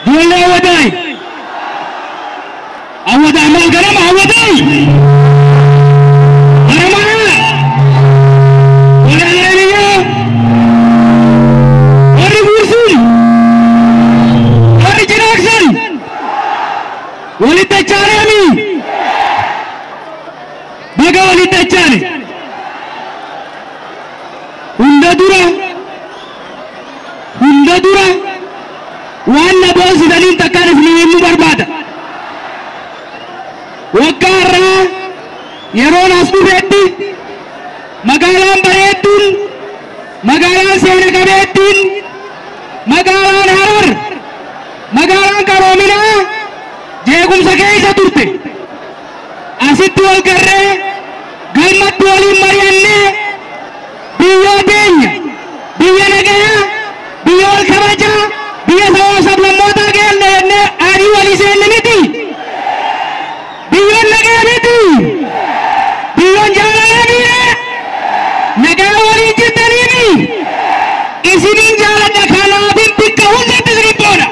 ijoollee hawwataay hawwataay maal ganama hawwataay haramaa walaalaniyaa warri buusuun warri jiraaksan walitti achaanami baga walitti achaane hunda dura hunda dura waan na boonsitaniin takkaan isin himuu barbaada waggaa irraa yeroon as dhufetti magaalaan bareedduun magaalaan seena qabeettiin magaalaan harar magaalaan qaroominaa jeequmsa keessa turte asitti wal garree gammatti waliin mari'annee biyyoo teenya biyya nagayaa biyya wal kabajaa biyya sabaa sablammootaa keenya jennee adii walii seenne miti biyyoon nagaa miti biyyoon jaalalaa miti nagaa waliin jirtaniifi isiniin jaaladha kanaafin bakka hundatti isinii booda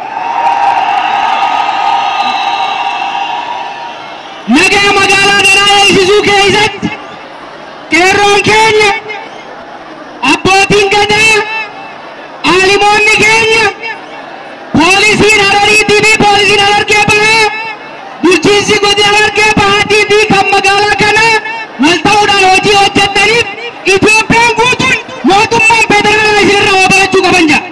nagaa magaalaa kanaa eegsisuu keessatti qeerroon keenya abbootiin gadaa aalimoonni keenya poolisiin harariitii fi poolisiin harargee bahaa bulchiinsi godina harargee bahaatii fi kan magaalaa kanaa wal ta'uudhaan hojii hojjettaniif Itoophiyaan guutuun mootummaan federaalaa isinirraa waa barachuu qaban jaa.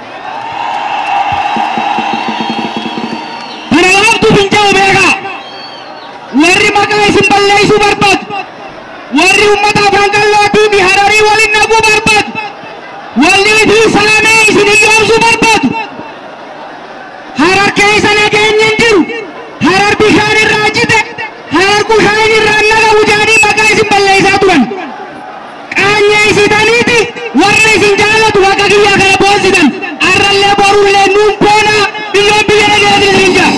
Kana laaftuu fincaa'u beekaa. warri maqaa isin balleessuu barbaadu warri uummata afaan qallootii fi hararii waliin naquu barbaadu wallii fi saamee isin hiyyoomsuu barbaadu harar keessa nageenya hin jiru harar bishaan irraa jite harar kushaan irraa naqabu jedhanii maqaa isin balleessaa turan qaanyee isitaniiti warra isin jaallatu maqaa kiyyaa kana boonsitan arrallee borullee nuun boona biyyoon biyya nageenyaa isin jaa.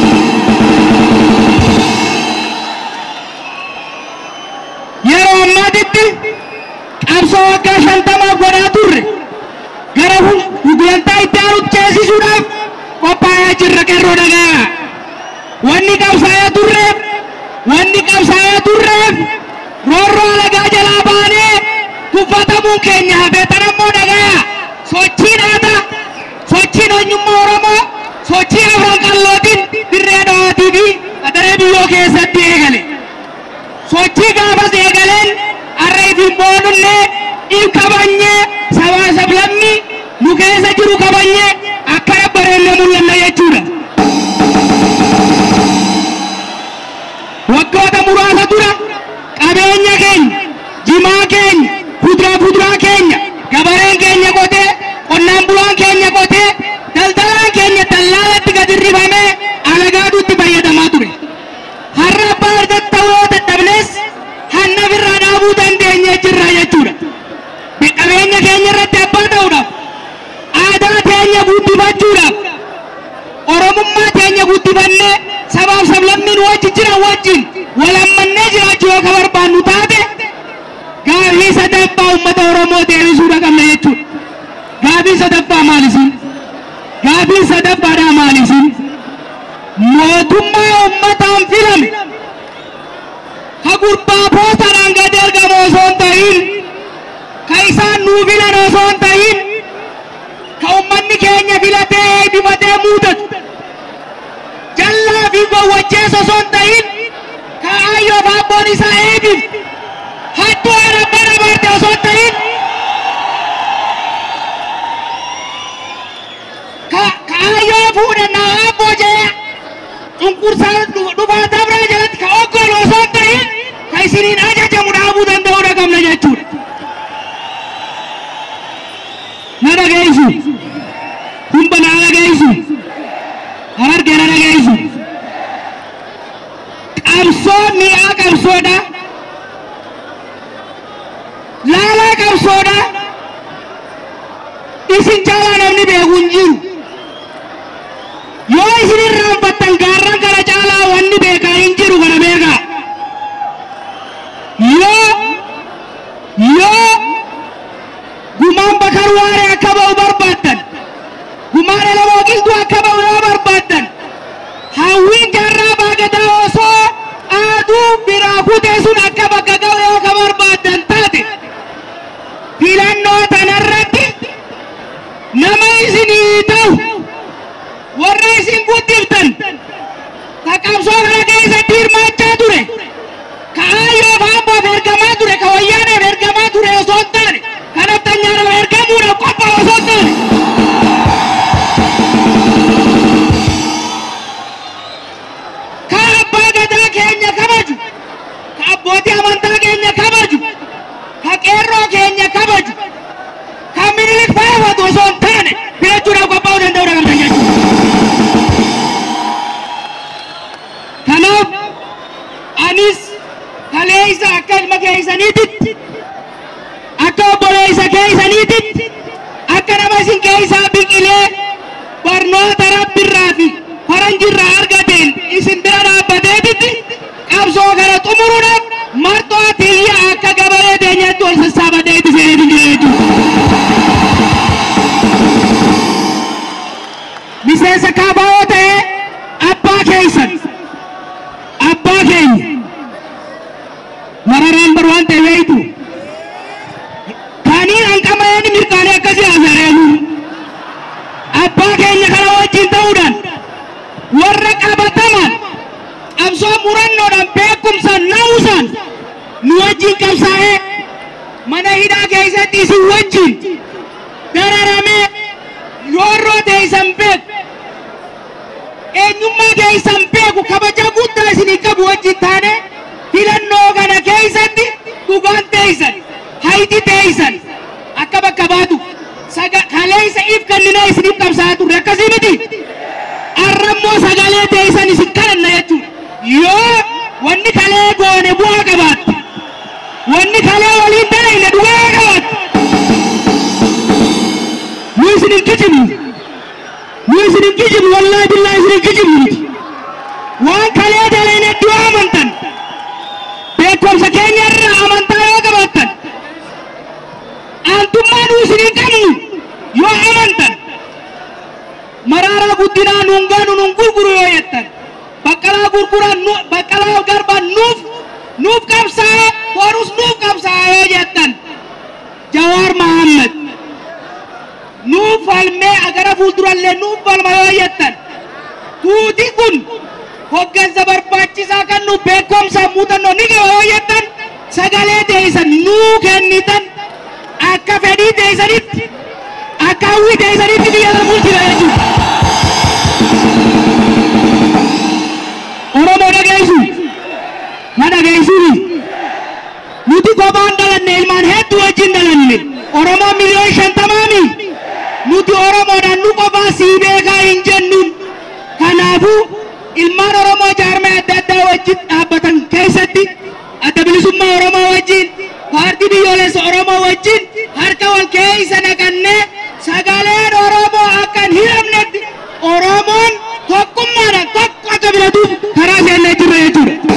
yeroo ammaatitti qabsoo waggaa shantamaaf godhaa turre gara gulantaa itti aanutti ceesisuudhaaf qophaa'aa jirra qeerroo dhagaa. Wanni qabsaa'aa turreef wanni qabsaa'aa turreef roorroo alagaa jalaa baanee tuffatamuun keenya hafee tanammoo dhagaa sochiin aadaa sochiin eenyummaa Oromoo sochii afaan qallootiin dirree dhawaatii fi qadaree biyyoo keessatti eegale. sochii gaafas eegaleen harreetiin boonullee in kabanyee sabaa sablammii nu keessa jiru kabanyee akkana bareennee mul'anna jechuudha. Waggoota muraasa dura qabeenya keenya, jimaa keenya, kuduraa fuduraa keenya, gabareen keenya qotee, qonnaan bulaan keenya qotee, daldalaan keenya dallaalatti gadi rifamee alagaaduutti fayyadamaa ture. har'a abbaa argatta yoo dadhabnes hanna birraa dhaabuu dandeenye jirra jechuudha. Qabeenya keenya irratti abbaa ta'uudhaaf, aadaa teenya guddifachuudhaaf, oromummaa teenya guddifannee sabaaf sablammiin wajji jiran wajjin wal hammannee jiraachuu yoo ka barbaannu taate gaafii sadaffaa uummata Oromoo deebisuudha qabna jechuudha. Gaafii sadaffaa maalisiin? Gaafii sadaffaadhaa maalisiin? mootummaa ummataan filame ka gurbaa poostaraan gadi argamu osoo hin ta'in ka isaan nuu filan osoo hin ta'in ka ummanni keenya filatee eebbifatee muudatu jallaa fi gowwachees osoo hin ta'in ka aayyoo fi abboon isaa eebbif hattuu haadha bara barte osoo hin ta'in ka ka aayyoo fuudhannaa abboo jee cunqursaa dhufaa dabraa jalatti ka oggolu osoo hin ta'in ka isiniin ajajamu dhaabuu danda'uudha qabna jechuudha. Na dhageessu. Humba na dhageessu. Harargee na dhageessu. Qabsoo mi'aa qabsoodha. Laalaa qabsoodha. Isin caalaa namni beeku hin jiru. yoo isin irraanfattan gaarran kana caalaa wanni beekaa hin jiru kana beekaa yoo yoo gumaan bakar waaree akka ba'u barbaaddan gumaan elama oqiltuu akka ba'u yoo osoo hin taane filachuudhaaf qophaa'uu danda'uudha qabdan jechuudha. Kanaaf anis kaleessa akka ilma keessaniititti akka obboleessa keessaniititti akka nama isin keessaa biqilee barnoota rabbirraa fi faranjirraa argateen isin bira dhaabbateetitti qabsoo kana xumuruudhaaf marxoo tiyya akka gabalee teenyatti ol sassaabadee itti seenee jira jechuudha. Miseensa kaabaa'oo ta'ee abbaa keessan abbaa keenya mararaan bar waan ta'e beeytu kaaniin hanqamayeen mirqaanii akkasii haasareemu abbaa keenya kana wajjin ta'uudhaan warra qabataman qabsoo murannoodhaan beekumsaan na'uusaan nu wajjin qabsaa'ee mana hidhaa keessatti isin wajjin dararamee yoorroo teessan beeku eenyummaa keessan beeku kabaja guddaa isinii qabu wajjin taane filannoo kana keessatti dhugaan teessan hayti teessan akka bakka baatu kaleessa if kennina isiniif qabsaa turre akkasii miti arrammoo sagalee teessan isin kadhanna jechuudha yoo wanni kalee goone bu'aa qabaatte wanni kalee waliin dalayne dhugaa qabaatte nu isin hin kijibnu nu isin hin kijibnu wallaahi billaahi isin hin kijibnu miti waan kalee dalayne iddoo amantan beekumsa keenya irraa amantaa yoo qabaattan aantummaa nu isin hin qabnu yoo amantan maraaraa guddinaa nuun gaanu nuun gurguru yoo jettan baqqalaa gurguraa nu baqqalaa garbaa nuuf nuuf qabsaa'e borus nuuf qabsaa'e yoo jettan jawaar mahammad nuuf falmee agara fuuldurallee nuuf falma yoo jettan tuuti kun hoggansa barbaachisaa kan nu beekumsa muuxannoo ni qaba yoo jettan sagalee teessan nuu kennitan akka fedhii teessanitti akka hawwii teessanitti biyya kana bulchina jechuudha. Oromoo dhageessu na dhageessuuni nuti kophaan dhalanne ilmaan hedduu wajjin dhalanne Oromoo miliyoon shantamaami nuti Oromoodhaan nu qofaa sii beekaa hin jennuun kanaafuu ilmaan Oromoo jaarmee adda addaa wajjin dhaabbatan keessatti adda bilisummaa Oromoo wajjin paartii biyyoolessa Oromoo wajjin harka wal keessa naqannee sagaleen Oromoo akka hin hiramnetti Oromoon tokkummaadhaan tokko akka filatuuf karaa seennee jirra jechuudha.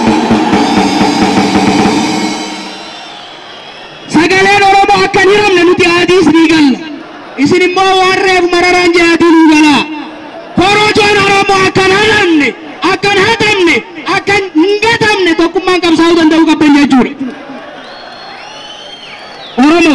Sagaleen Oromoo akka hin hiramne nuti adiis ni galla. Isin immoo waan reefu mararaan jedhaatiin nu galaa. Korojoon Oromoo akka hin haramne, akka hin hatamne, akka hin gatamne tokkummaan qabsaa'uu danda'uu qabdan jechuudha. Oromoo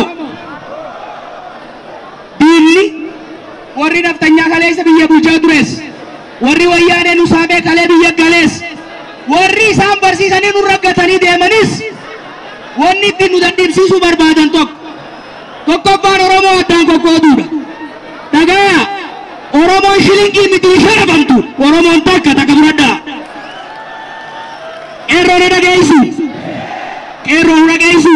diinni warri naftanyaa kaleessa biyya bulchaa tures warri wayyaanee nu saamee kalee biyya galees warri isaan barsiisanii nu raggatanii deemanis wanni ittiin nu dadhabsiisuu barbaadan tokko tokkoffaan Oromoo addaan qoqqooduudha. Dhagaa Oromoon shilingii miti sharafamtu Oromoon takka takka fudhadhaa. Qeerroo na dhageessu qeerroo nu dhageessu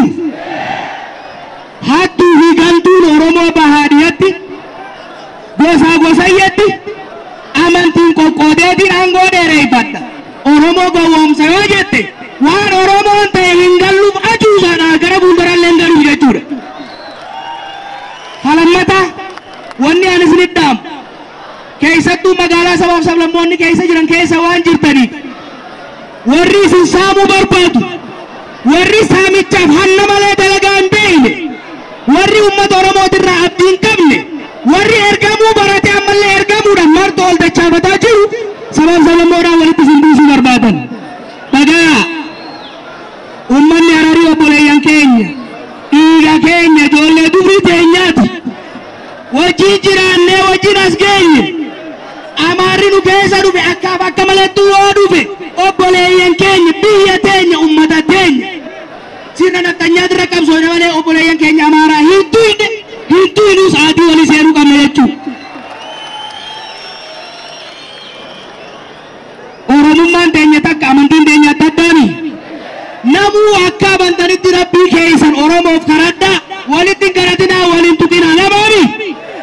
hattuu fi galtuun Oromoo bahaadiyatti gosaa gosayyatti amantiin qoqqoodeetiin aangoo dheereeffadha. Oromoo gowwoomsa yoo jette waan Oromoon ta'e hin galluuf ajuusaadha gara fuuldurallee hin galuuf jechuudha. Halammata wanni ani isinitti dhaamu keessattuu magaalaa sabaaf sablammoonni keessa jiran keessa waan jirtaniif warri isin saamuu barbaadu warri saamichaaf hanna malee dalagaa hin beekne warri uummata oromootirraa abdii hin qabne warri ergamuu barate ammallee ergamuudhaan martoo ol dachaafataa jiru sabaaf sablammoodhaan walitti isin buusuu barbaadan dhagaa uummanni hararii obboleeyyan keenya dhiiga keenya ijoollee dubrii teenyaati wajjin jiraannee wajjin as geenye amaarri nu keessa dhufe akkaaf akka malattuu yoo dhufe obboleeyyan keenya biyya teenya ummata teenya sirna naftanyaatira qabsoone malee obboleeyyan keenya amaaraa hin tuyne hin tuynuu sa'aatii walii seenuu qabna jechuudha. Oromummaan teenya takka amantiin teenya adda addaami. Namuu akka amantanitti rabbii keessan Oromoof karadhaa walitti hin karatinaa waliin tuqinaa namaami.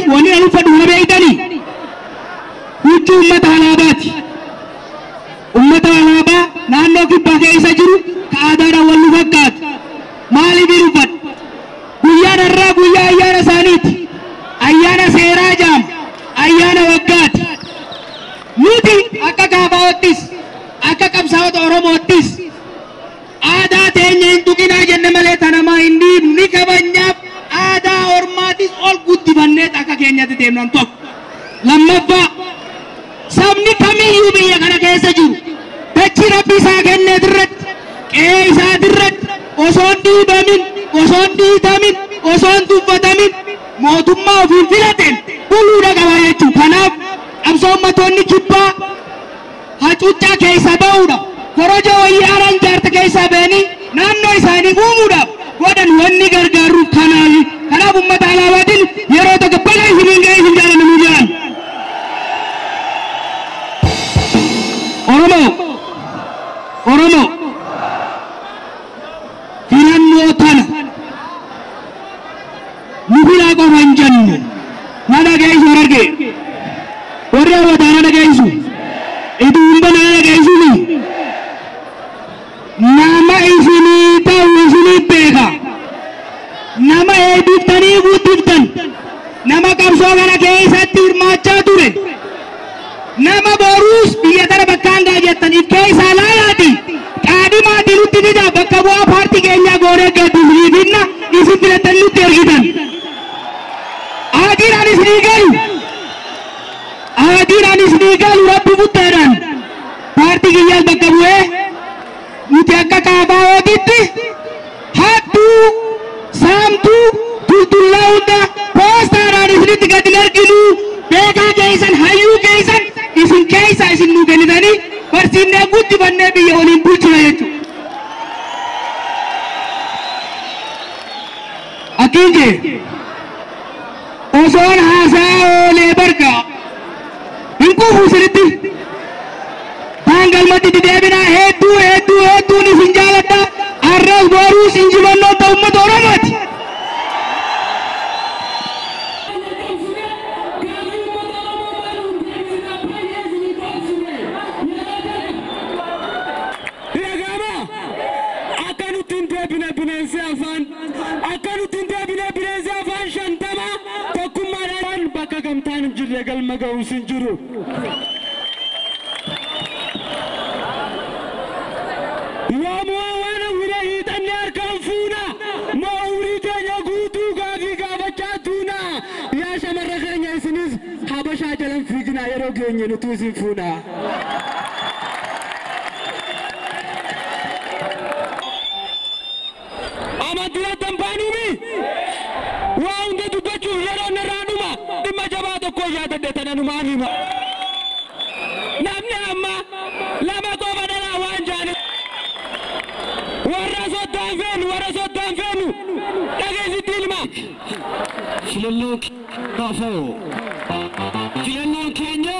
wanni ani uffadhu na beektanii huccuu ummata alaabaati. Ummata alaabaa naannoo kibbaa keessa jiru ka aadaadhaan wal nu fakkaatu. Maaliif hin uffadhu? Guyyaan har'aa guyyaa ayyaana isaaniiti. Ayyaana seeraa jaam. Ayyaana waggaati. Nuti akka kaabaawattis akka qabsaa'ota Oromoottis aadaa teenya hin tuqinaa jenne malee tanamaa hin dhiibnu ni kabajnaaf aadaa ormaatis ol guddifanneet akka keenyatti deemnan tokko. Lammaffaa sabni kamiyyuu biyya kana keessa jiru dachii rabbi isaa kenneet irratti qe'ee isaati irratti osoo hin dhiibamin osoo hin dhiitamin osoo hin tuffatamin mootummaa ofiin filateen buluudha qaba jechuudha. Kanaaf qabsoo ummatoonni kibbaa hacuuccaa keessa ba'uudha. Koroja wayii haaraan jaarta keessaa ba'anii naannoo isaanii uumuudhaaf godhan wanni gargaaruuf kanaafi. Kanaaf uummata alaabaatiin yeroo tokko baga isiniin ga'ee isin jaalannu jedhan. Oromoo Oromoo filannoo tana nu filaa qofa hin jennu na dhageessu arge warri hawwataa na dhageessu itti hunda na dhageessuni nama isinii ta'u isinii beeka nama eebbiftanii guddiftan nama qabsoo kana keessatti hirmaachaa ture nama boruus biyya tana bakkaan gaa jettaniif keessaa laalaati qaadhimaatii nutti fida bakka bu'aa paartii keenyaa goonee gadduufii finna isin filattanii nutti ergitan. Aadiin anis ni galu. Aadiin anis ni galu rabbi murteedhaan. Paartii kiyyaas bakka bu'ee nuti akka kaabaawotitti hattuu saamtuu tultullaa hunda poostaadhaan isinitti gadi hin arginu beekaa keessan hayyuu keessan isin keessa isin nu kennitanii barsiifnee guddifannee biyya waliin bulchina jechuudha. Akkiin jee osoon haasaa oolee barga hin kuufu isinitti taangalmatti itti deebinaa hedduu hedduu hedduun isin jaaladha arras boruus injifannoo ta'u uummata Oromooti. akka nutti hin deebine bineensi afaan akka nutti hin deebine bineensi afaan shantama tokkummaadhaan bakka gamtaan hin jirre galma ga'uus hin jiru. Waamoo waan hawwina hiixanne harkaan fuuna moo umurii keenya guutuu gaafii gaafachaa tuuna yaa shamarra keenya isinis habashaa jalan fiiginaa yeroo geenye nutu isin fuuna. amantii dambaanumi waa hunda dubbachuuf yeroo narraa dhuma dhimma jabaa tokko yaadadhe tana numaan hima namni amma lama qofa dhalaa waan jaani warra soddaan feenu warra soddaan feenu dhageessitti ilma filannoo kaafoo filannoon keenya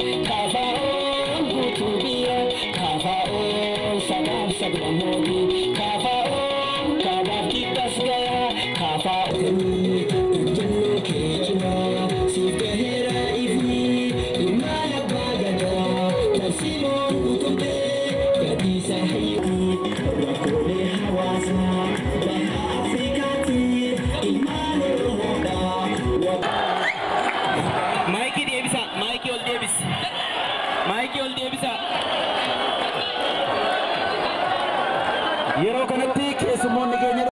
Kafaa'oon guutuu biyya kafaa'oon sagaaf saglammooti